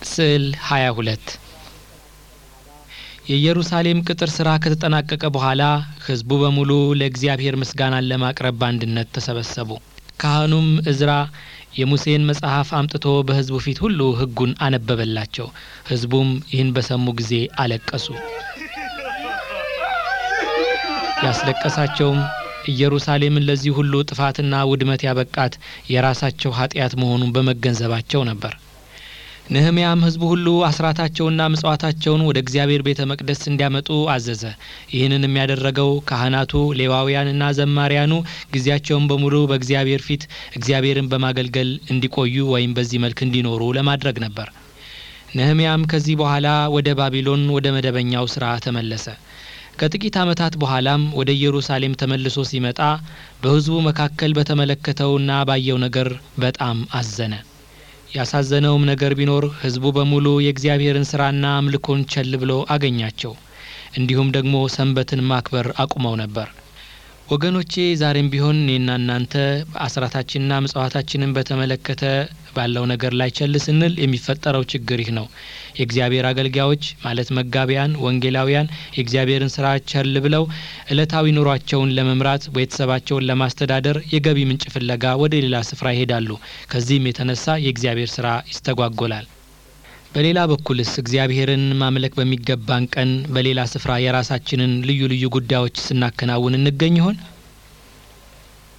ስዕል 22 የኢየሩሳሌም ቅጥር ሥራ ከተጠናቀቀ በኋላ ሕዝቡ በሙሉ ለእግዚአብሔር ምስጋናን ለማቅረብ በአንድነት ተሰበሰቡ። ካህኑም ዕዝራ የሙሴን መጽሐፍ አምጥቶ በሕዝቡ ፊት ሁሉ ሕጉን አነበበላቸው። ሕዝቡም ይህን በሰሙ ጊዜ አለቀሱ። ያስለቀሳቸውም ኢየሩሳሌምን ለዚህ ሁሉ ጥፋትና ውድመት ያበቃት የራሳቸው ኃጢአት መሆኑን በመገንዘባቸው ነበር። ነህምያም ሕዝቡ ሁሉ አስራታቸውና ምጽዋታቸውን ወደ እግዚአብሔር ቤተ መቅደስ እንዲያመጡ አዘዘ። ይህንን የሚያደረገው ካህናቱ፣ ሌዋውያንና ዘማሪያኑ ጊዜያቸውን በሙሉ በእግዚአብሔር ፊት እግዚአብሔርን በማገልገል እንዲቆዩ ወይም በዚህ መልክ እንዲኖሩ ለማድረግ ነበር። ነህምያም ከዚህ በኋላ ወደ ባቢሎን ወደ መደበኛው ስራ ተመለሰ። ከጥቂት ዓመታት በኋላም ወደ ኢየሩሳሌም ተመልሶ ሲመጣ በሕዝቡ መካከል በተመለከተውና ባየው ነገር በጣም አዘነ። ያሳዘነውም ነገር ቢኖር ሕዝቡ በሙሉ የእግዚአብሔርን ሥራና አምልኮን ቸል ብሎ አገኛቸው። እንዲሁም ደግሞ ሰንበትን ማክበር አቁመው ነበር። ወገኖቼ ዛሬም ቢሆን እኔና እናንተ አስራታችንና ምጽዋታችንን በተመለከተ ባለው ነገር ላይ ቸል ስንል የሚፈጠረው ችግር ይህ ነው። የእግዚአብሔር አገልጋዮች ማለት መጋቢያን፣ ወንጌላውያን የእግዚአብሔርን ስራ ቸል ብለው ዕለታዊ ኑሯቸውን ለመምራት ቤተሰባቸውን ለማስተዳደር የገቢ ምንጭ ፍለጋ ወደ ሌላ ስፍራ ይሄዳሉ። ከዚህም የተነሳ የእግዚአብሔር ስራ ይስተጓጎላል። በሌላ በኩልስ እግዚአብሔርን ማምለክ በሚገባን ቀን በሌላ ስፍራ የራሳችንን ልዩ ልዩ ጉዳዮች ስናከናውን እንገኝ ይሆን?